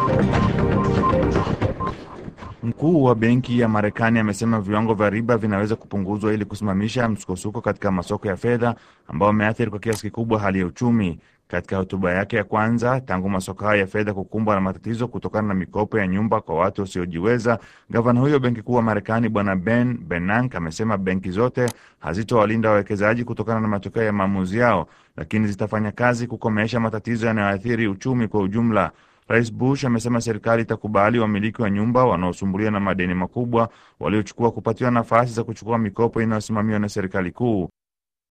Mkuu wa benki ya Marekani amesema viwango vya riba vinaweza kupunguzwa ili kusimamisha msukosuko katika masoko ya fedha ambao ameathiri kwa kiasi kikubwa hali ya uchumi. Katika hotuba yake ya kwanza tangu masoko hayo ya fedha kukumbwa na matatizo kutokana na mikopo ya nyumba kwa watu wasiojiweza, gavana huyo benki kuu wa Marekani Bwana Ben Bernanke amesema benki zote hazitowalinda wawekezaji kutokana na matokeo ya maamuzi yao, lakini zitafanya kazi kukomesha matatizo yanayoathiri uchumi kwa ujumla. Rais Bush amesema serikali itakubali wamiliki wa nyumba wanaosumbuliwa na madeni makubwa waliochukua kupatiwa nafasi za kuchukua mikopo inayosimamiwa na serikali kuu.